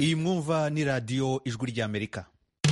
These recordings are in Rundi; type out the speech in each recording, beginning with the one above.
iyi mwumva ni radiyo ijwi ry'amerika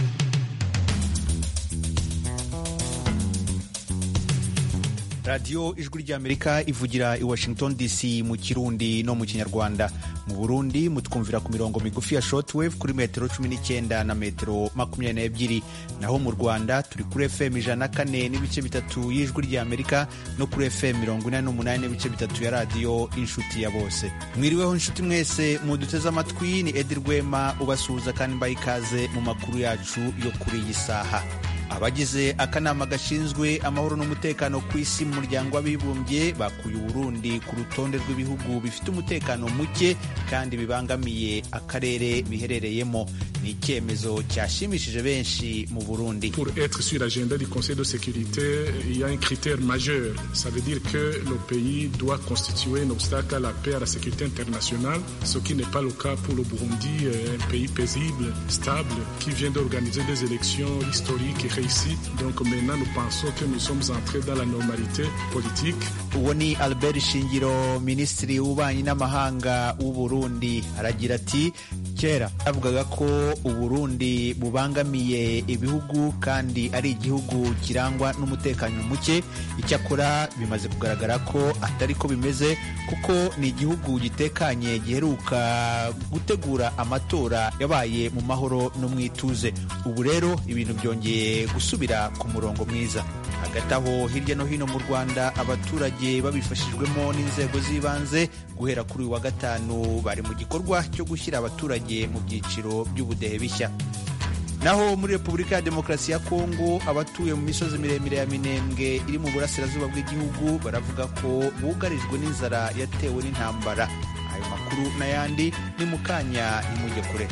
radiyo ijwi ry'amerika ivugira i washington dc mu kirundi no mu kinyarwanda mu burundi mutwumvira ku mirongo migufi ya shortwave kuri metero cumi n'icyenda na metero makumyabiri n'ebyiri naho mu rwanda turi kuri fm ijana na kane n'ibice bitatu y'ijwi ry'amerika no kuri fm mirongo ine n'umunani n'ibice bitatu ya radiyo inshuti ya bose mwiriweho inshuti mwese muduteze amatwi ni edi rwema ubasuhuza kandi mbaye ikaze mu makuru yacu yo kuri iyi saha abagize akanama gashinzwe amahoro n'umutekano ku isi mu muryango w'abibumbye bakuye uburundi ku rutonde rw'ibihugu bifite umutekano muke kandi bibangamiye akarere biherereyemo ni icyemezo cyashimishije benshi mu burundi pour être sur l'agenda du conseil de sécurité il y a un critère majeur ça veut dire que le pays doit constituer un obstacle à la paix à la sécurité internationale ce qui n'est pas le cas pour le Burundi un pays paisible stable qui vient d'organiser des élections historiques et réussi. Donc maintenant, nous pensons que nous sommes entrés dans la normalité politique. uwo ni albert shingiro minisitiri w'ububanyi n'amahanga w'u burundi aragira ati kera bavugaga ko uburundi bubangamiye ibihugu kandi ari igihugu kirangwa n'umutekano muke icyakora bimaze kugaragara ko atari ko bimeze kuko ni igihugu gitekanye giheruka gutegura amatora yabaye mu mahoro no mu ituze ubu rero ibintu byongeye gusubira ku murongo mwiza hagati aho hirya no hino mu rwanda abaturage babifashijwemo n'inzego z'ibanze guhera kuri uyu wa gatanu bari mu gikorwa cyo gushyira abaturage mu byiciro by'ubudehe bishya naho muri repubulika ya demokarasi ya kongo abatuye mu misozi miremire ya minembwe iri mu burasirazuba bw'igihugu baravuga ko bugarijwe n'inzara yatewe n'intambara ayo makuru n'ayandi ni mu kanya nimujye kure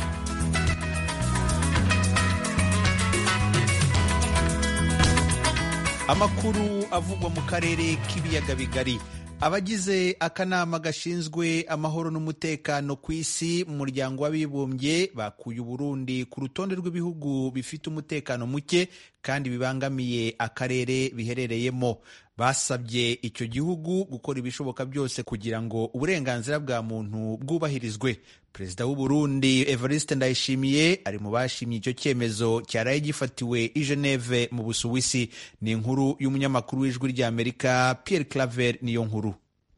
amakuru avugwa mu karere k'ibiyaga bigari abagize akanama gashinzwe amahoro n'umutekano ku isi mu muryango w'abibumbye bakuye uburundi ku rutonde rw'ibihugu bifite umutekano muke kandi bibangamiye akarere biherereyemo basabye icyo gihugu gukora ibishoboka byose kugira ngo uburenganzira bwa muntu bwubahirizwe perezida w'u Burundi Evariste Ndayishimiye ari mu bashimye icyo cyemezo cyaraye gifatiwe i Geneve mu Busuwisi ni inkuru y'umunyamakuru w'ijwi ry'Amerika Pierre Claver niyo nkuru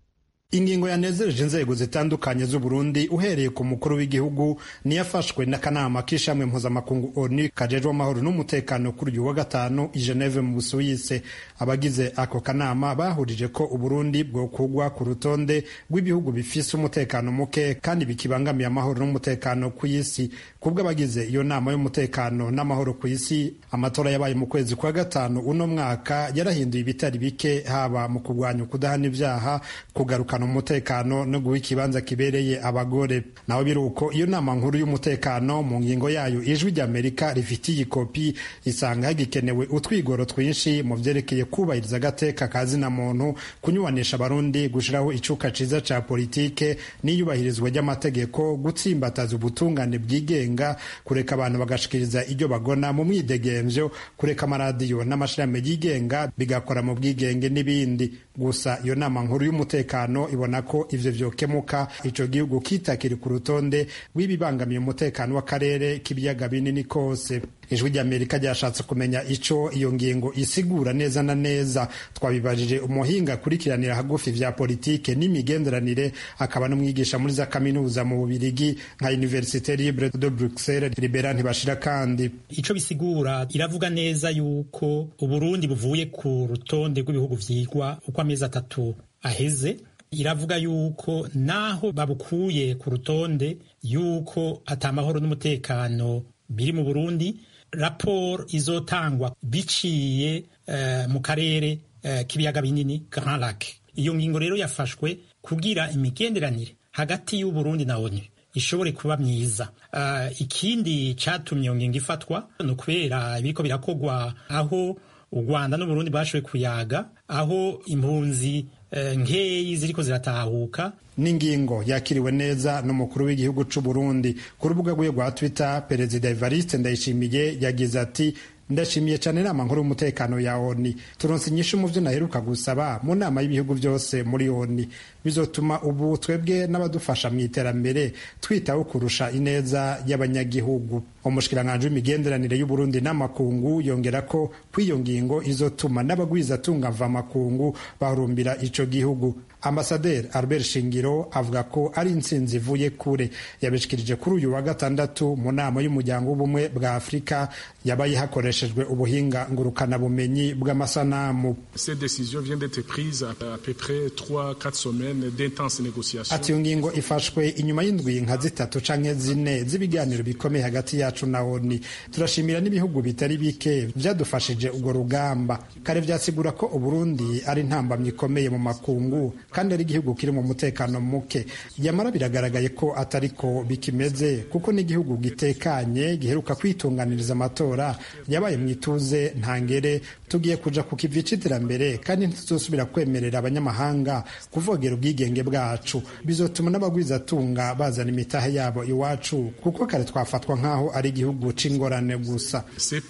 ingingo yanezereje inzego zitandukanye z'u Burundi uhereye ku mukuru w'igihugu niyafashwe n'akanama k'ishamwe mpuzamakungu ONU kajejwe amahoro n'umutekano kuri uyu wa gatanu i Geneve mu Busuwise abagize ako kanama bahurije ko Uburundi bwokugwa ku rutonde rw'ibihugu bifise umutekano muke kandi bikibangamiye amahoro n'umutekano ku isi kubwo abagize iyo nama y'umutekano n'amahoro ku isi amatora yabaye mu kwezi kwa gatanu uno mwaka yarahinduye ibitari bike haba mu kurwanya ukudahana ibyaha kugaruka umutekano no guha ikibanza kibereye abagore naho biri uko iyo nama nkuru y'umutekano mu ngingo yayo ijwi ry'amerika rifitiye ikopi isanga hagikenewe utwigoro twinshi mu byerekeye kubahiriza agateka ka zina muntu kunyubanisha abarundi gushyiraho icuka ciza ca politike n'iyubahirizwa ry'amategeko gutsimbataza ubutungane bwigenga kureka abantu bagashikiriza ibyo bagona mu mwidegemvyo kureka amaradiyo n'amashirahamwe yigenga bigakora mu bwigenge n'ibindi gusa iyo nama nkuru y'umutekano ibona ko ivyo vyokemuka ico gihugu kitakiri ku rutonde rw'ibibangamiye umutekano w'akarere k'ibiyaga binini kose ijwi ry'amerika ryashatse kumenya ico iyo ngingo isigura neza na neza twabibajije umuhinga akurikiranira hagufi vya politike n'imigenderanire akaba n'umwigisha muri za kaminuza mu bubirigi nka universite libre de bruxelles libera ntibashira kandi ico bisigura iravuga neza yuko uburundi buvuye ku rutonde rw'ibihugu vyigwa uko amezi atatu aheze iravuga yuko naho babukuye ku rutonde yuko atamahoro n'umutekano biri mu Burundi raporo izotangwa biciye uh, mu karere uh, k'ibiyaga binini Grand Lac iyo ngingo rero yafashwe kugira imigenderanire hagati y'u Burundi na ONU ishobore kuba myiza uh, ikindi catumye iyo ngingo ifatwa ni ukubera ibiriko birakogwa aho u Rwanda n'Uburundi bashoboye kuyaga aho impunzi nkeyi ziriko ziratahuka n'ingingo yakiriwe neza n'umukuru w'igihugu c'u Burundi ku rubuga rwe rwa Twitter perezida Evariste Ndayishimiye yagize ati ndashimiye cyane inama nkuru y'umutekano ya oni turonse inyishu mu byo naheruka gusaba mu nama y'ibihugu byose muri oni bizotuma ubu twebwe n'abadufasha mu iterambere twitaho kurusha ineza y'abanyagihugu umushikiranganji w'imigenderanire y'uburundi n'amakungu yongera ko kw'iyo ngingo izotuma n'abagwizatunga mvamakungu bahurumbira ico gihugu ambasaderi albert shingiro avuga ko ari intsinzi ivuye kure yabishikirije kuri uyu wa gatandatu mu nama y'umuryango w'ubumwe bwa afurika yabaye hakoreshejwe ubuhinga ngurukanabumenyi bw'amasanamu ati iyo ngingo ifashwe inyuma y'indwi nka zitatu canke zine z'ibiganiro bikomeye hagati yacu na oni turashimira n'ibihugu bitari bike vyadufashije urwo rugamba kare vyasigura ko uburundi ari intambamyi ikomeye mu makungu kandi ari igihugu kiri mu mutekano muke yamara biragaragaye ko atari ko bikimeze kuko n'igihugu gitekanye giheruka kwitunganiriza amatora yabaye mu ituze ntangere tugiye kuja ku kivi c'iterambere kandi ntituzosubira kwemerera abanyamahanga kuvogera ubwigenge bwacu bizotuma n'abagwizatunga bazana imitahe yabo iwacu kuko kare twafatwa nk'aho ari igihugu c'ingorane gusa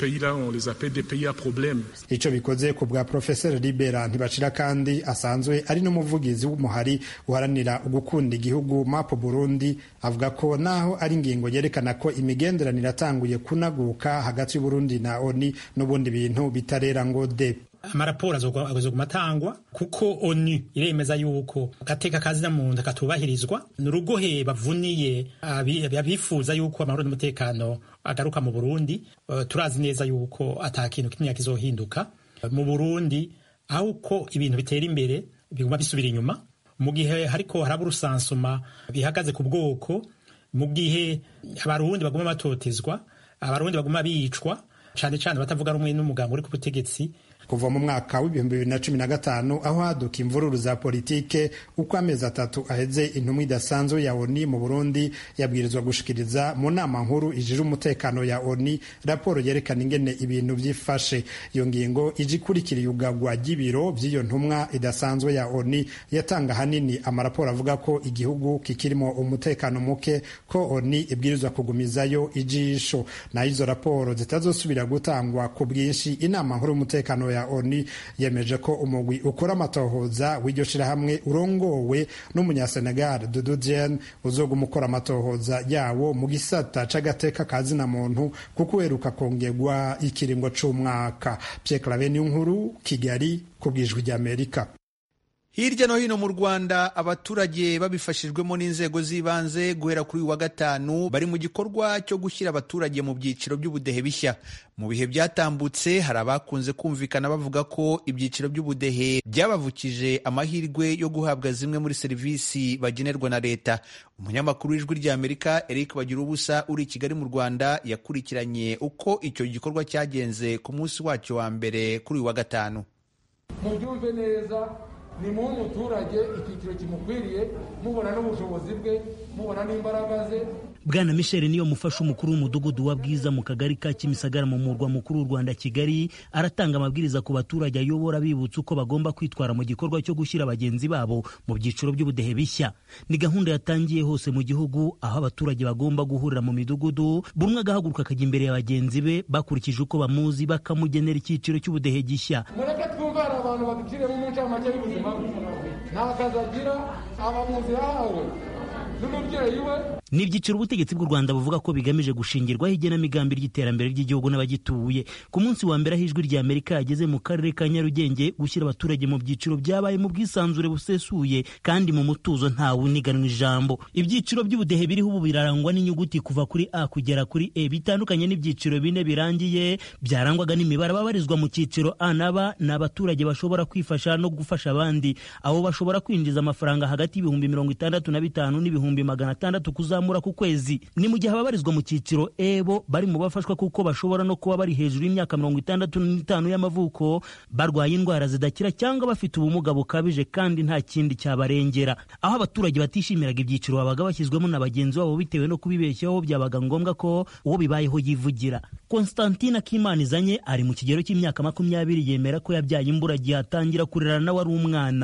ico bikoze ku bwa profeseri libera ntibacira kandi asanzwe ari n'umuvugizi w'umuhari uharanira gukunda igihugu mapo burundi avuga ko naho ari ingingo yerekana ko imigenderanire atanguye kunaguka hagati y'uburundi na oni n'ubundi bintu bitarera ngo de amaraporo azoguma atangwa kuko onu iremeza yuko agateka kazina muntu katubahirizwa ni urugohe bavuniye abifuza yuko amahoro n'umutekano agaruka mu burundi turazi neza yuko ata kintu kimwe kizohinduka mu burundi aho uko ibintu bitera imbere biguma bisubira inyuma mu gihe hariko haraba urusansuma bihagaze ku bwoko mu gihe abarundi baguma batotezwa abarundi baguma bicwa cane cane batavuga rumwe n'umuganga uri ku butegetsi kuva mu mwaka w'ibihumbi bibiri na cumi na gatanu aho haduka imvururu za politike uko amezi atatu aheze intumwa idasanzwe ya oni mu burundi yabwirizwa gushikiriza mu nama nkuru ijira umutekano ya oni raporo yerekana ingene ibintu vyifashe iyo ngingo ije ikurikira iyugagwa ry'ibiro vy'iyo ntumwa idasanzwe ya oni yatanga hanini amaraporo avuga ko igihugu kikirimo umutekano muke ko oni ibwirizwa kugumizayo ijisho naho izo raporo zitazosubira gutangwa ku bwinshi inama nkuru y'umutekano ya oni yemeje ko umugwi ukora amatohoza w'iryo shirahamwe urongowe n'umunyasenegal dudu dien uzoguma ukora amatohoza yawo mu gisata c'agateka ka zina muntu kuko uheruka kongerwa ikiringo c'umwaka pierre clave nkuru kigali ku bwijwi ry'amerika hirya no hino mu rwanda abaturage babifashijwemo n'inzego z'ibanze guhera kuri uyu wa gatanu bari mu gikorwa cyo gushyira abaturage mu byiciro by'ubudehe bishya mu bihe byatambutse hari abakunze kumvikana bavuga ko ibyiciro by'ubudehe byabavukije amahirwe yo guhabwa zimwe muri serivisi bagenerwa na leta umunyamakuru w'ijwi ry'amerika eric bagira ubusa uri i kigali mu rwanda yakurikiranye uko icyo gikorwa cyagenze ku munsi wacyo wa mbere kuri uyu wa gatanu mubyumve neza ni mu muturage icyiciro kimukwiriye mubona n'ubushobozi bwe mubona n'imbaraga ze bwana michel niyo mufasha umukuru w'umudugudu wa bwiza mu kagari ka kimisagara mu murwa mukuru w'u rwanda kigali aratanga amabwiriza ku baturage ayobora bibutsa uko bagomba kwitwara mu gikorwa cyo gushyira bagenzi babo mu byiciro by'ubudehe bishya ni gahunda yatangiye hose mu gihugu aho abaturage bagomba guhurira mu midugudu buri umwe agahaguruka akajya imbere ya bagenzi be bakurikije uko bamuzi bakamugenera icyiciro cy'ubudehe gishya mureke twumve hari abantu baduciremo mu ncamake y'ubuzima bwe nta kazi agira aba mu nzu yahawe n'umubyeyi we ni ibyiciro ubutegetsi bw'u rwanda buvuga ko bigamije gushingirwaho igenamigambi ry'iterambere ry'igihugu n'abagituye ku munsi wa mbere aho ijwi rya amerika yageze mu karere ka nyarugenge gushyira abaturage mu byiciro byabaye mu bwisanzure busesuye kandi mu mutuzo ntawe uniganwa ijambo ibyiciro by'ubudehe biriho ubu birarangwa n'inyuguti kuva kuri a kugera kuri e bitandukanye n'ibyiciro bine birangiye byarangwaga n'imibare ababarizwa mu cyiciro a na b ni abaturage bashobora kwifasha no gufasha abandi abo bashobora kwinjiza amafaranga hagati y'ibihumbi mirongo itandatu na bitanu n'ibihumbi magana atandatu kuzamura ku kwezi ni mu gihe ababarizwa mu cyiciro ebo bari mu bafashwa kuko bashobora no kuba bari hejuru y'imyaka mirongo itandatu n'itanu y'amavuko barwaye indwara zidakira cyangwa bafite ubumuga bukabije kandi nta kindi cyabarengera aho abaturage batishimiraga ibyiciro babaga bashyizwemo na bagenzi babo bitewe no kubibeshyaho byabaga ngombwa ko uwo bibayeho yivugira Constantine Akimanizanye ari mu kigero cy'imyaka makumyabiri yemera ko yabyaye imburagihe atangira kurera nawe ari umwana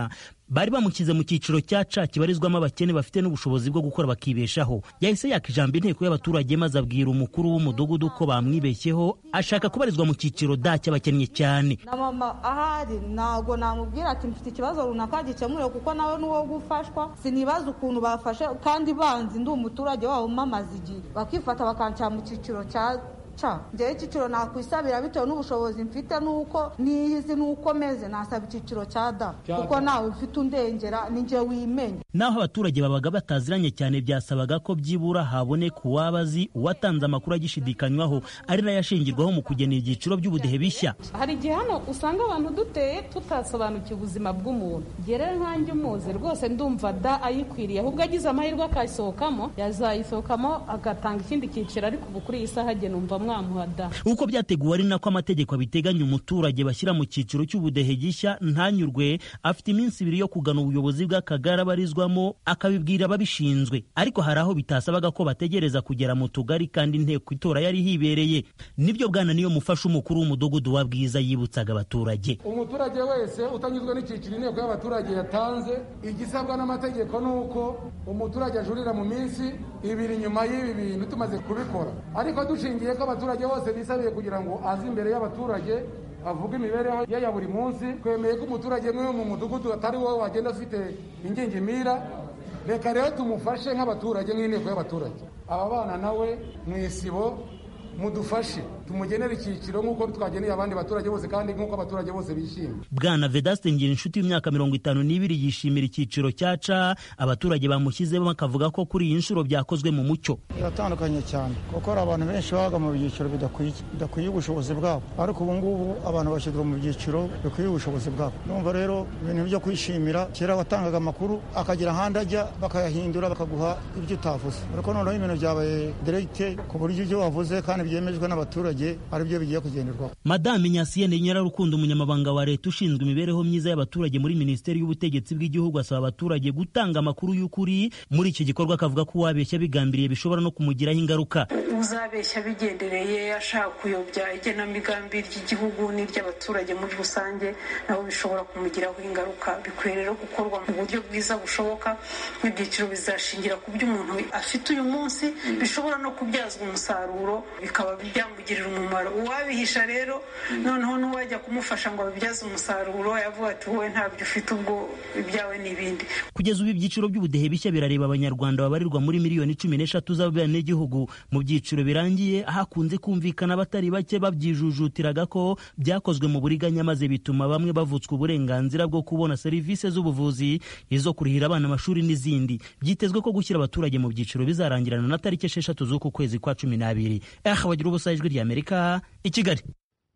bari bamushyize mu cyiciro cya ca kibarizwamo abakene bafite n'ubushobozi bwo gukora bakibeshaho yahise yaka ijambo inteko y'abaturage maze abwira umukuru w'umudugudu ko bamwibeshyeho ashaka kubarizwa mu cyiciro da cy'abakennye cyane na mama ahari ntabwo namubwira ati mfite ikibazo runaka gikemurewe kuko nawe n'uwo gufashwa sinibaza ukuntu bafashe kandi banzi ndi umuturage wabo mamaze igihe bakifata bakanshyira mu cyiciro cya ca njyewe icyiciro nakwisabira bitewe n'ubushobozi mfite n'uko niyizi n'uko meze nasaba icyiciro cya da kuko nawe ufite undengera ni njye wimenya naho abaturage babaga bataziranye cyane byasabaga ko byibura haboneka uwaba azi uwatanze amakuru agishidikanywaho ari nayo ashingirwaho mu kugena ibyiciro by'ubudehe bishya hari igihe hano usanga abantu duteye tutasobanukiwe ubuzima bw'umuntu njye rero nkanjye umuzi rwose ndumva da ayikwiriye ahubwo agize amahirwe akayisohokamo yazayisohokamo agatanga ikindi cyiciro ariko ubu kuri iyi saha agena numva mwamuha da uko byateguwe ari nako amategeko abiteganya umuturage bashyira mu cyiciro cy'ubudehe gishya ntanyurwe afite iminsi ibiri yo kugana ubuyobozi bw'akagari abarizwamo akabibwira ababishinzwe ariko hari aho bitasabaga ko bategereza kugera mu tugari kandi inteko itora yari hibereye nibyo bwana niyo mufasha umukuru w'umudugudu wa bwiza yibutsaga abaturage umuturage wese utanyuzwe n'icyiciro inteko y'abaturage yatanze igisabwa n'amategeko ni uko umuturage ajurira mu minsi ibiri nyuma y'ibi bintu tumaze kubikora ariko dushingiye ko abaturage bose bisabiye kugira ngo aze imbere y'abaturage avuga imibereho ye ya buri munsi twemeye ko umuturage umwe mu mudugudu atari wowe wagenda ufite ingingimira reka rero tumufashe nk'abaturage nk'inteko y'abaturage aba bana nawe mu isibo mudufashe tumugenere icyiciro nk'uko twageneye abandi baturage bose kandi nk'uko abaturage bose bishimye bwana vedaste ngira inshuti y'imyaka mirongo itanu n'ibiri yishimira icyiciro cya ca abaturage bamushyizemo bakavuga ko kuri iyi nshuro byakozwe mu mucyo biratandukanye cyane kuko hari abantu benshi babaga mu byiciro bidakwiye ubushobozi bwabo ariko ubu ngubu abantu bashyirwa mu byiciro bikwiye ubushobozi bwabo numva rero ibintu byo kwishimira kera watangaga amakuru akagira ahandi ajya bakayahindura bakaguha ibyo utavuze ariko noneho ibintu byabaye direkite ku buryo ibyo wavuze kandi byemejwe n'abaturage aribyo bigiye kugenderwaho madame nyasiyene nyirarukundo umunyamabanga wa leta ushinzwe imibereho myiza y'abaturage muri minisiteri y'ubutegetsi bw'igihugu asaba abaturage gutanga amakuru y'ukuri muri iki gikorwa akavuga ko uwabeshya bigambiriye bishobora no kumugiraho ingaruka uzabeshya bigendereye ashaka kuyobya igenamigambi ry'igihugu n'iry'abaturage muri rusange nabo bishobora kumugiraho ingaruka bikwiye rero gukorwa mu buryo bwiza bushoboka ibyiciro bizashingira ku byo umuntu afite uyu munsi bishobora no kubyazwa umusaruro bikaba byamugirira umumaro uwabihisha rero noneho n'uwajya kumufasha ngo abibyaze umusaruro yavuga ati wowe ntabyo ufite ubwo ibyawe n'ibindi kugeza ubu ibyiciro by'ubudehe bishya birareba abanyarwanda babarirwa muri miliyoni cumi n'eshatu z'abenegihugu mu byiciro birangiye hakunze kumvikana abatari bake babyijujutiraga ko byakozwe mu buriganya maze bituma bamwe bavutswa uburenganzira bwo kubona serivisi z'ubuvuzi izo kurihira abana amashuri n'izindi byitezwe ko gushyira abaturage mu byiciro bizarangirana na tariki esheshatu z'uku kwezi kwa cumi n'abiri aha bagira ubusa ijwi ry'amerika i kigali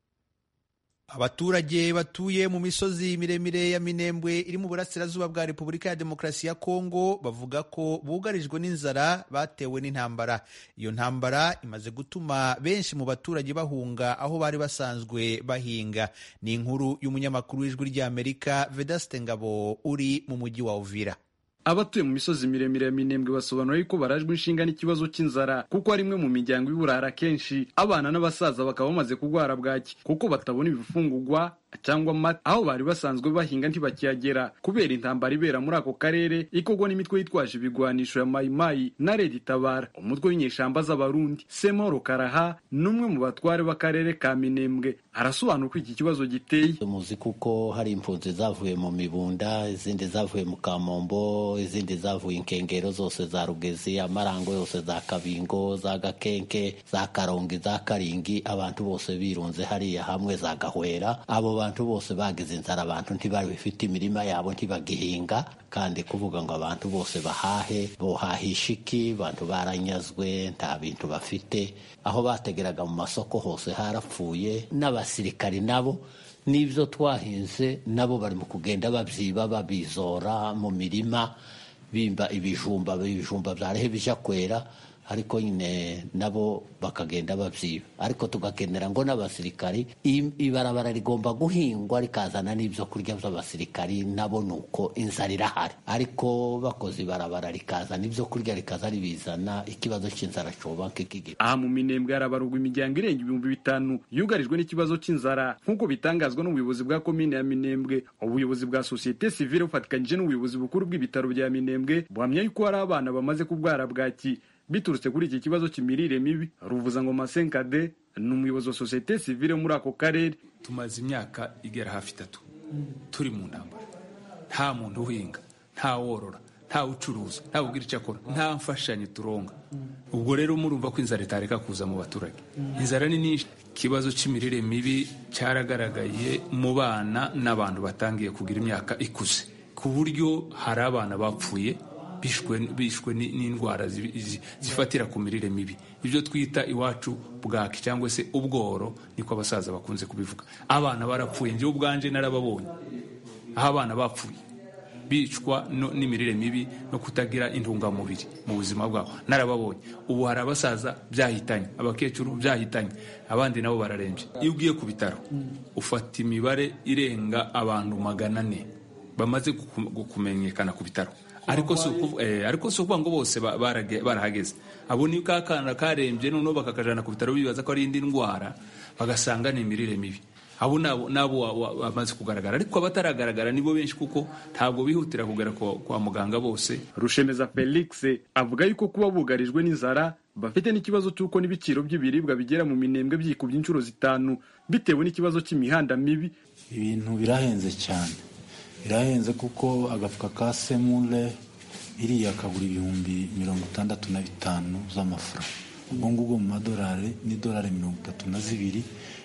abaturage batuye mu misozi miremire ya minembwe iri mu burasirazuba bwa repubulika ya demokarasi ya kongo bavuga ko bugarijwe n'inzara batewe n'intambara iyo ntambara imaze gutuma benshi mu baturage bahunga aho bari basanzwe bahinga ni inkuru y'umunyamakuru w'ijwi ry'amerika vedaste ngabo uri mu mujyi wa uvira abatuye mu misozi miremire ya minembwe basobanura yuko barajwe inshinga n'ikibazo cy'inzara kuko ari imwe mu miryango y'uburara kenshi abana n'abasaza bakaba bamaze kurwara bwaki kuko batabona ibifungugwa cyangwa amata aho bari basanzwe bahinga ntibakiyagera kubera intambara ibera muri ako karere ikorwa n'imitwe yitwaje ibigwanisho ya mayimayi na redi tabara umutwe w'inyeshamba z'abarundi semoro karaha n'umwe mu batware b'akarere ka minembwe arasobanura uko iki kibazo giteye muzi kuko hari impunzi zavuye mu mibunda izindi zavuye mu kamombo izindi zavuye inkengero zose za rugezi amarango yose za kabingo za gakenke za karongi za karingi abantu bose birunze hariya hamwe za gahwera abo bantu bose bagize inzara abantu ntibari bifite imirima yabo ntibagihinga kandi kuvuga ngo abantu bose bahahe bohahisha iki abantu baranyazwe nta bintu bafite aho bategeraga mu masoko hose harapfuye n'abasirikari nabo n'ibyo twahinze nabo bari mu kugenda babyiba babizora mu mirima bimba ibijumba ibijumba byarehe bija kwera ariko nyine nabo bakagenda babyiba ariko tugakenera ngo n'abasirikari ibarabara rigomba guhingwa rikazana n'ibyo kurya by'abasirikari nabo ni uko inzara irahari ariko bakoze ibarabara rikazana ibyo kurya rikaza ribizana ikibazo cy'inzara cyoba kikigira aha mu minembwe harabarurwa imiryango irenga ibihumbi bitanu yugarijwe n'ikibazo cy'inzara nk'uko bitangazwa n'ubuyobozi bwa komine ya minembwe ubuyobozi bwa sosiyete sivile bufatikanyije n'ubuyobozi bukuru bw'ibitaro bya minembwe buhamya yuko hari abana bamaze kubwara bwaki biturutse kuri iki kibazo cy'imirire mibi ruvuza ngo masenkade ni umuyobozi wa sosiyete sivile muri ako karere tumaze imyaka igera hafi itatu turi mu ntambara nta muntu uhinga nta worora nta ucuruza nta ubwira icyo akora nta mfashanyo turonga ubwo rero murumva ko inzara itareka kuza mu baturage inzara ni nyinshi ikibazo cy'imirire mibi cyaragaragaye mu bana n'abantu batangiye kugira imyaka ikuze ku buryo hari abana bapfuye bishwe n'indwara zifatira ku mirire mibi ibyo twita iwacu bwaki cyangwa se ubworo niko abasaza bakunze kubivuga abana barapfuye njyewe ubwanje narababonye aho abana bapfuye bicwa n'imirire mibi no kutagira intungamubiri mu buzima bwabo narababonye ubu hari abasaza byahitanye abakecuru byahitanye abandi nabo bararembye iyo ugiye ku bitaro ufata imibare irenga abantu magana ane bamaze kumenyekana ku bitaro ariko si ukuvuga ngo bose barahageze abo ni ka kana karembye noneho bakakajana ku bitaro bibaza ko ari indi ndwara bagasanga ni imirire mibi abo nabo bamaze kugaragara ariko abataragaragara nibo benshi kuko ntabwo bihutira kugera kwa muganga bose rushemeza felix avuga yuko kuba bugarijwe n'inzara bafite n'ikibazo cy'uko n'ibiciro by'ibiribwa bigera mu minembwe byikubye inshuro zitanu bitewe n'ikibazo cy'imihanda mibi ibintu birahenze cyane birahenze kuko agafuka ka semure iriya kagura ibihumbi mirongo itandatu na bitanu z'amafaranga ubwo ngubwo mu madolari n'idolari mirongo itatu na zibiri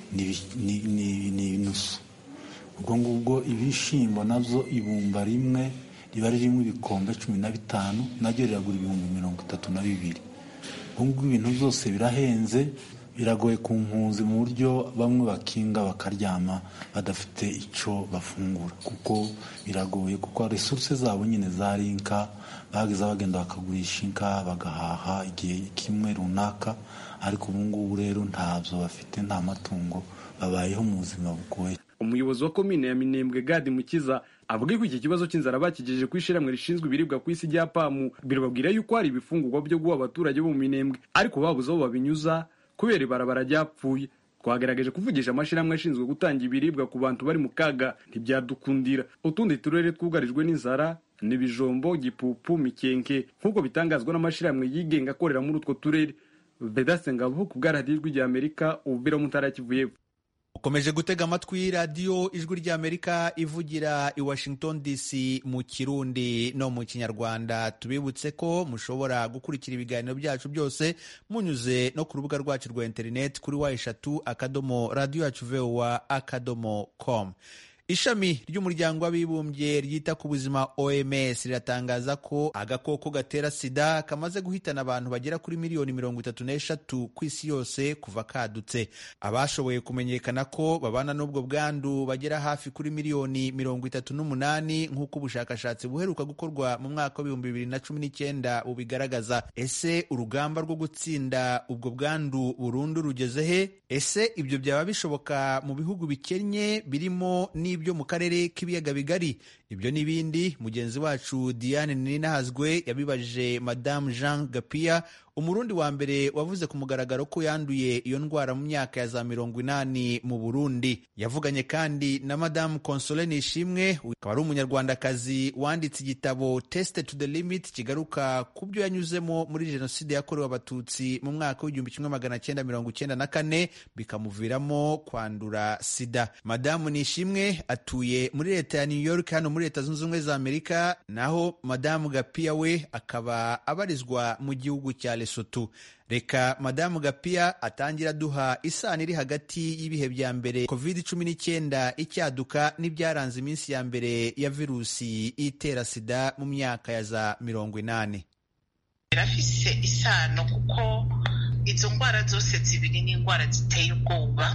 ni inusu ubwo ngubwo ibishyimbo nabyo ibumba rimwe riba ririmo ibikombe cumi na bitanu naryo riragura ibihumbi mirongo itatu na bibiri ubwo ngubwo ibintu byose birahenze biragoye ku mpunzi mu buryo bamwe bakinga bakaryama badafite icyo bafungura kuko biragoye kuko resuruse zabo nyine zari inka bageza bagenda bakagurisha inka bagahaha igihe kimwe runaka ariko ubu ngubu rero ntabyo bafite nta matungo babayeho mu buzima bugoye umuyobozi wa komine ya minembwe gadi mukiza avuga ko iki kibazo cy'inzara bakigejeje ku ishyirahamwe rishinzwe ibiribwa ku isi rya pamu birababwira yuko hari ibifungurwa byo guha abaturage bo mu minembwe ariko babuze aho babinyuza kubera ibarabara ryapfuye twagerageje kuvugisha amashyirahamwe ashinzwe gutanga ibiribwa ku bantu bari mu kaga ntibyadukundira utundi turere twugarijwe n'inzara n'ibijombo gipupu mikenke nk'uko bitangazwa n'amashyirahamwe yigenga akorera muri utwo turere vedase ngabo ku bwaradiyo rya amerika ububira mu ntara kivuye ukomeje gutega amatwi radiyo ijwi ry'amerika ivugira i washington dc mu kirundi no mu kinyarwanda tubibutse ko mushobora gukurikira ibiganiro byacu byose munyuze no ku rubuga rwacu rwa interineti kuri wa eshatu akadomo radiyo yacu vowa akadomo com ishami ry'umuryango w'abibumbye ryita ku buzima oms riratangaza ko agakoko gatera sida kamaze guhitana abantu bagera kuri miliyoni mirongo itatu n'eshatu ku isi yose kuva kadutse abashoboye kumenyekana ko babana n'ubwo bwandu bagera hafi kuri miliyoni mirongo itatu n'umunani nk'uko ubushakashatsi buheruka gukorwa mu mwaka w'ibihumbi bibiri na cumi n'icyenda bubigaragaza ese urugamba rwo gutsinda ubwo bwandu burundu rugeze he ese ibyo byaba bishoboka mu bihugu bikennye birimo n'ibyo mu karere k'ibiyaga bigari ibyo n'ibindi mugenzi wacu diane ninahazwe yabibajije madamu jean gapia umurundi wa mbere wavuze ku mugaragaro ko yanduye iyo ndwara mu myaka ya za mirongo inani mu burundi yavuganye kandi na madamu console nishimwe akaba ari umunyarwandakazi wanditse igitabo teste to the limit kigaruka ku byo yanyuzemo muri jenoside yakorewe abatutsi mu mwaka w'igihumbi kimwe magana cyenda mirongo icyenda na kane bikamuviramo kwandura sida madamu nishimwe atuye muri leta ya new york hano muri leta zunze ubumwe za amerika naho madamu gapia we akaba abarizwa mu gihugu cya Lesotho reka madamu gapia atangira aduha isano iri hagati y'ibihe bya mbere covid cumi n'icyenda icyaduka n'ibyaranze iminsi ya mbere ya virusi itera sida mu myaka ya za mirongo inani birafise isano kuko izo ndwara zose zibiri ni indwara ziteye ubwoba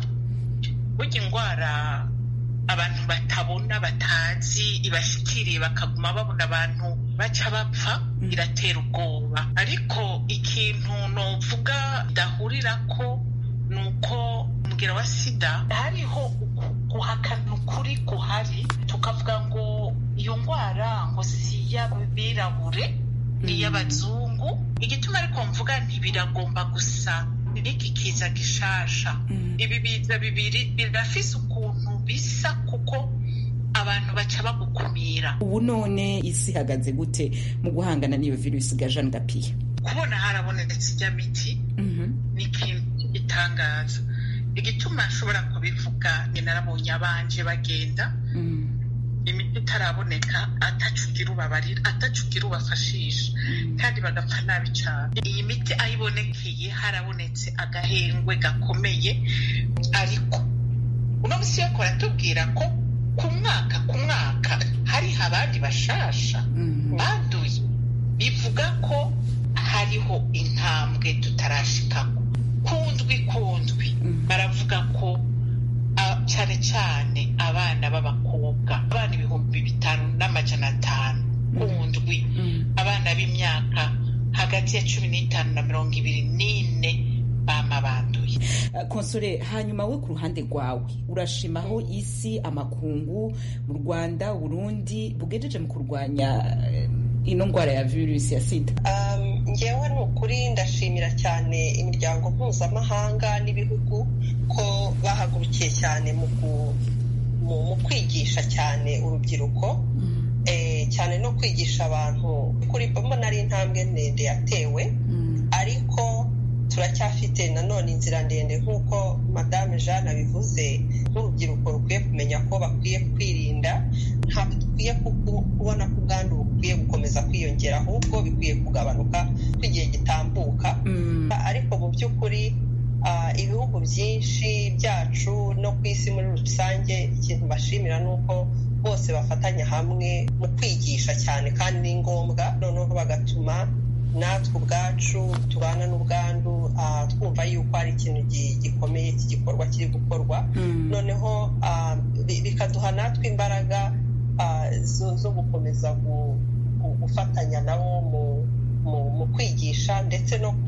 burya indwara abantu batabona batazi ibashikiriye bakaguma babona abantu baca bapfa biratera ubwoba ariko ikintu novuga dahurira ko ni uko umubwira wa sida hariho guhakana ukuri guhari tukavuga ngo iyo ndwara ngo si iy'abirabure ni iy'abazungu igituma ariko mvuga ntibiragomba gusa n'iki kiza gishasha ibi biza bibiri birafise ukuntu bisa kuko abantu baca bagukumira ubu none isi ihagaze gute mu guhangana n'iyo virusi ga jean gapiya kubona harabonetse ijya miti ni ikintu gitangaza igituma nshobora kubivuga ni narabonye abanje bagenda imiti itaraboneka atacugira ubabarira atacugira ubafashisha kandi bagapfa nabi cyane iyi miti aho ibonekeye harabonetse agahengwe gakomeye ariko uno munsi yo kuratubwira ko ku mwaka ku mwaka hariho abandi bashasha banduye bivuga ko hariho intambwe tutarashikamo kundwi kundwi baravuga ko cyane cyane abana b'abakobwa abana ibihumbi bitanu n'amajana atanu kundwi abana b'imyaka hagati ya cumi n'itanu na mirongo ibiri n'ine bama banduye konsore hanyuma we ku ruhande rwawe urashimaho isi amakungu mu rwanda burundi bugejeje mu kurwanya ino ndwara ya virusi ya sida ngewe ni ukuri ndashimira cyane imiryango mpuzamahanga n'ibihugu ko bahagurukiye cyane mu kwigisha cyane urubyiruko cyane no kwigisha abantu kuri mbona ari intambwe ndende yatewe ariko turacyafite nanone inzira ndende nk'uko madame jeanne abivuze nk'urubyiruko rukwiye kumenya ko bakwiye kwirinda ntabwo dukwiye kubona ko ubwandu bukwiye gukomeza kwiyongera ahubwo bikwiye kugabanuka ko igihe gitambuka ariko mu by'ukuri ibihugu byinshi byacu no ku isi muri rusange ikintu bashimira ni uko bose bafatanya hamwe mu kwigisha cyane kandi ni ngombwa noneho bagatuma natwe ubwacu tubana n'ubwandu twumva yuko ari ikintu gikomeye iki gikorwa kiri gukorwa noneho bikaduha natwe imbaraga zo gukomeza gufatanya nabo mu kwigisha ndetse no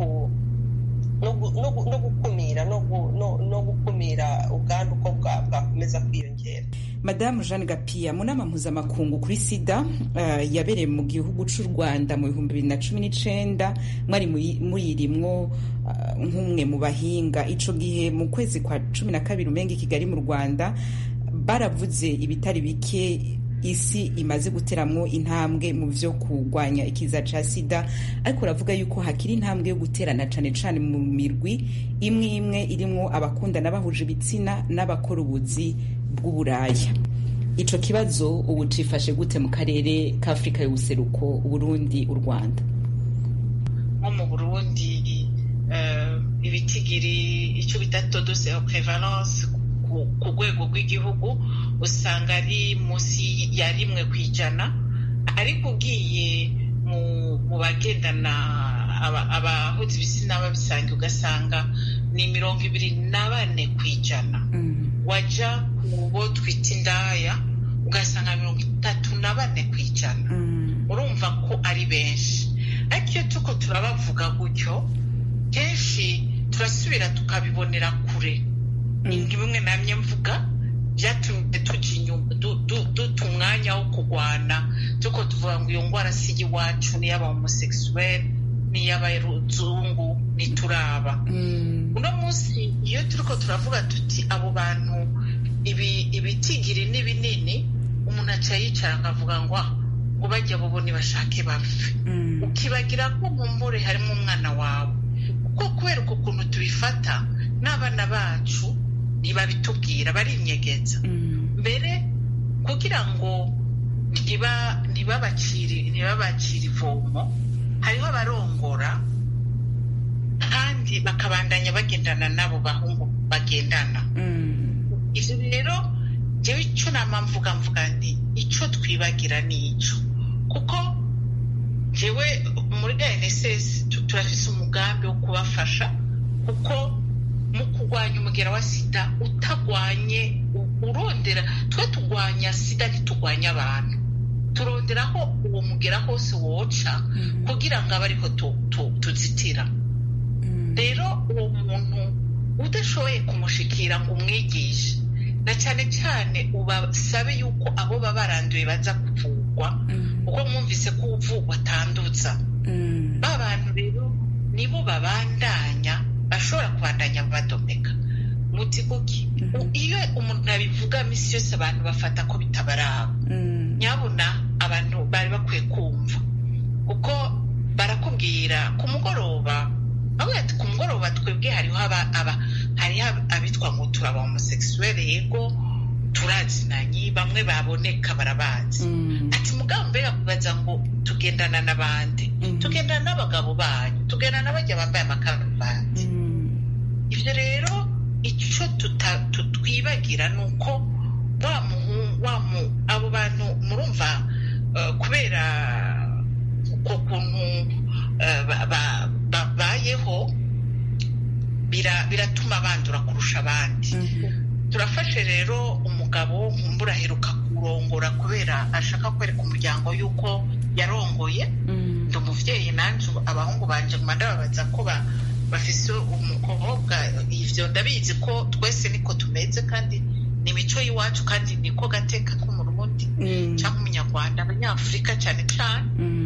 gukumira no gukumira ubwandu uko bwakomeza kwiyongera madamu jeanne gapiya mu nama mpuzamakungu kuri sida yabereye mu gihugu cy'u rwanda mu bihumbi bibiri na cumi n'icyenda mwari muyirimwo nk'umwe mu bahinga icyo gihe mu kwezi kwa cumi na kabiri umenga i kigali mu rwanda baravuze ibitari bike isi imaze guteramwo intambwe mu byo kurwanya ikiza cya sida ariko uravuga yuko hakiri intambwe yo guterana cyane cyane mu mirwi imwe imwe irimo abakundana bahuje ibitsina n'abakora ubuzi bw'uburaya icyo kibazo ubu cifashe gute mu karere k'afurika y'ubuseruko uburundi u rwanda nko mu burundi ibitigiri icyo bita todose prevalence ku rwego rw'igihugu usanga ari munsi ya rimwe ku ijana ariko ugiye mu bagendana abahuza ibitsina babisanga ugasanga ni mirongo ibiri na bane ku ijana wajya ku bo twita indaya ugasanga mirongo itatu na bane ku ijana urumva ko ari benshi ariko iyo tuko turabavuga gutyo kenshi turasubira tukabibonera kure bimwe namye mvuga byatumye duta umwanya wo kurwana tuko tuvuga ngo iyo ndwara si iwacu n'iy'aba homosekisuweli n'iy'abaruzungu ntituraba uno munsi iyo turiko turavuga tuti abo bantu ibitigiri ni binini umuntu aca yicara akavuga ngo ngo bajya bobo ntibashake bapfe ukibagira ko mu mbure harimo umwana wawe kuko kubera uko kuntu tubifata n'abana bacu ntibabitubwira barinyegeza mbere kugira ngo ntibabacire ivomo hariho abarongora kandi bakabandanya bagendana n'abo bahungu bagendana ibyo rero njyewe icyo nama mvuga mvuga nti icyo twibagira ni icyo kuko njyewe muri gnss turafise umugambi wo kubafasha kuko mu kurwanya umugera wa sida utagwanye urondera twe turwanya sida ntiturwanya abantu turonderaho uwo mugera hose woca kugira ngo abe ariho tuzitira rero uwo muntu udashoboye kumushikira ngo umwigishe na cyane cyane ubasabe yuko abo baba baranduye baza kuvugwa kuko mwumvise ko uvugwa atanduza ba bantu rero nibo babandanya bashobora kubandanya badomeka muti kuki iyo umuntu abivuga minsi yose abantu bafata ko bitabaraba nyabona abantu bari bakwiye kumva kuko barakubwira ku mugoroba bavuga ati ku mugoroba twebwe hariho hariho abitwa ngo turaba homosekisuwere yego turazinanye bamwe baboneka barabazi ati mugabo mbega kubaza ngo tugendana n'abandi tugendana n'abagabo banyu tugendana n'abajya bambaye amakaruvati ibyo rero icyo twibagira ni uko abo bantu murumva kubera uko kuntu babayeho biratuma bandura kurusha abandi turafashe rero umugabo nkumbura aheruka kurongora kubera ashaka kwereka umuryango yuko yarongoye ndi umubyeyi nanjye abahungu banje nguma ndababaza ko bafise umukobwa ivyo ndabizi ko twese niko tumeze kandi ni imico y'iwacu kandi niko gateka k'umurundi cyangwa umunyarwanda abanyafurika cyane cyane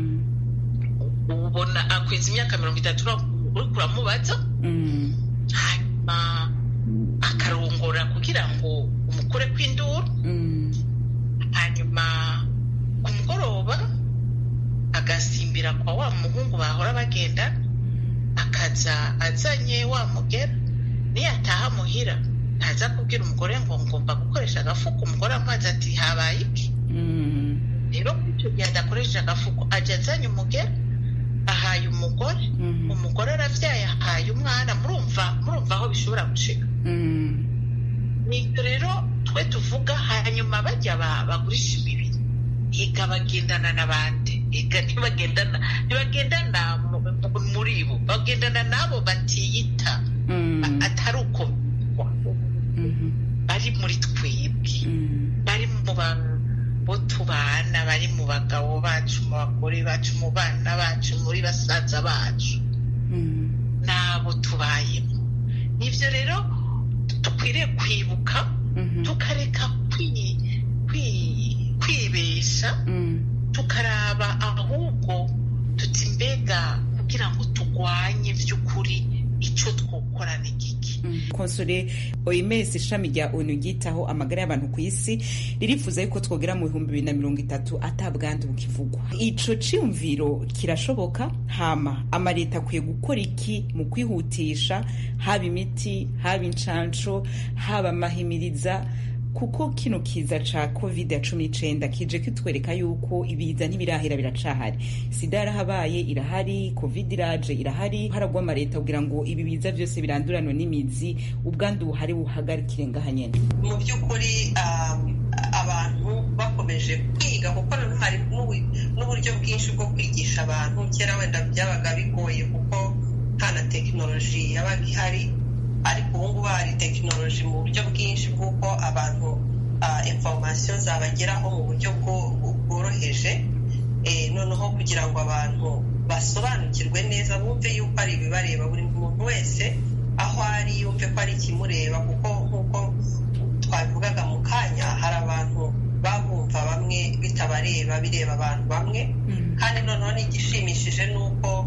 ubona akwiza imyaka mirongo itatu uri kuramubaza hanyuma akarongora kugira ngo umukure kw'induru hanyuma ku mugoroba agasimbira kwa wa muhungu bahora bagenda akaza azanye wa mugera niyataha muhira ntaza kubwira umugore ngo ngomba gukoresha agafuko umugore amazi ati habaye iki rero icyo gihe adakoresheje agafuko ajya azanye umugera ahaye umugore umugore aravyaye ahaye umwana murumva murumva aho bishobora gushika nibyo rero twe tuvuga hanyuma bajya bagurisha imibiri higa bagendana n'abandi higa ntibagendana ntibagendana muri bo bagendana n'abo batiyita atari uko bari muri twebwe bari mu bo tubana bari mu bagabo bacu mu bagore bacu mu bana bacu muri basaza bacu n'abo tubayemo nibyo rero dukwiriye kwibuka tukareka kwibesha tukaraba ahubwo tuti mbega kugira ngo turwanye by'ukuri icyo twokora ni giki konsole oms ishami rya onu ryitaho amagara y'abantu ku isi ririfuza yuko twogera mu bihumbi bibiri na mirongo itatu atabwandu bukivugwa ico ciyumviro kirashoboka hama amaleta akwiye gukora iki mu kwihutisha haba imiti haba incanco haba amahimiriza kuko kino kiza ca covid ya cumi n'icenda kije kitwereka yuko ibiza ntibirahera biracahari sida yarahabaye irahari covid iraje irahari haragwa amaleta kugira ngo ibi biza byose biranduranwe n'imizi ubwandu buhari buhagarikire ngaha nyene mu by'ukuri abantu bakomeje kwiga kuko hari n'uburyo bwinshi bwo kwigisha abantu kera wenda byabaga bigoye kuko nta na tekinoloji yabaga ihari ariko ubu ngubu hari tekinoloji mu buryo bwinshi bw'uko abantu informasiyo zabageraho mu buryo bworoheje noneho kugira ngo abantu basobanukirwe neza bumve yuko ari ibibareba buri muntu wese aho ari yumve ko ari ikimureba kuko nk'uko twabivugaga mu kanya hari abantu babumva bamwe bitabareba bireba abantu bamwe kandi noneho n'igishimishije ni uko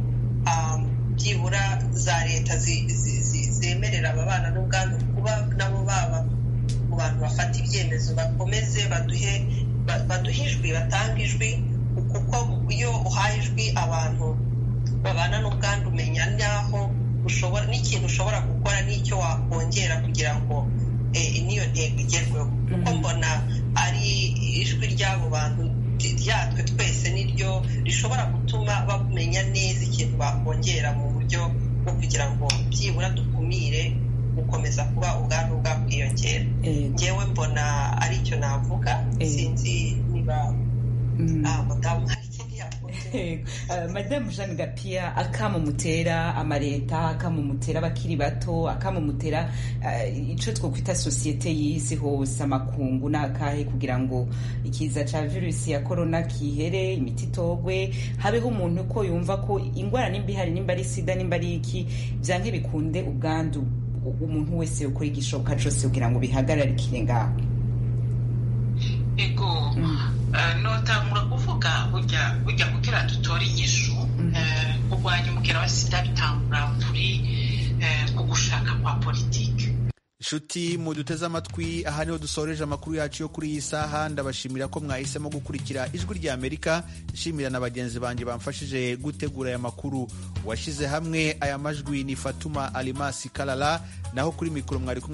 byibura za leta zemerera ababana n'ubwandu kuba nabo baba mu bantu bafata ibyemezo bakomeze baduhe baduhe ijwi batanga ijwi kuko iyo uhaye ijwi abantu babana n'ubwandu umenya n'aho ushobora n'ikintu ushobora gukora n'icyo wakongera kugira ngo n'iyo ntego igerweho kuko mbona ari ijwi ry'abo bantu ryatwe twese niryo rishobora gutuma bamenya neza ikintu bakongera mu buryo bwo kugira ngo byibura dukumire gukomeza kuba ubwandu bwakwiyongera ngewe mbona ari icyo navuga sinzi niba mudamu hari ikindi yakongera madamu jeanne gapia akamumutera amaleta akamumutera abakiri bato akamumutera icyo twakwita sosiyete y'isi hose amakungu n'akahe kugira ngo ikiza cya virusi ya korona kihere imiti itogwe habeho umuntu ko yumva ko indwara nimba ihari nimba ari sida nimba ari iki byange bikunde ubwandu umuntu wese ukora igishoboka cyose kugira ngo bihagararikire ngaho ego notangura kuvuga burya burya kugira dutore inyishu kurwanya umukera wa sida bitangura kuri ku gushaka kwa politiki inshuti muduteze amatwi aha niho dusoreje amakuru yacu yo kuri iyi saha ndabashimira ko mwahisemo gukurikira ijwi rya amerika nshimira na bagenzi banjye bamfashije gutegura aya makuru washyize hamwe aya majwi ni fatuma alimasi karara naho kuri mikoro mwari kumwe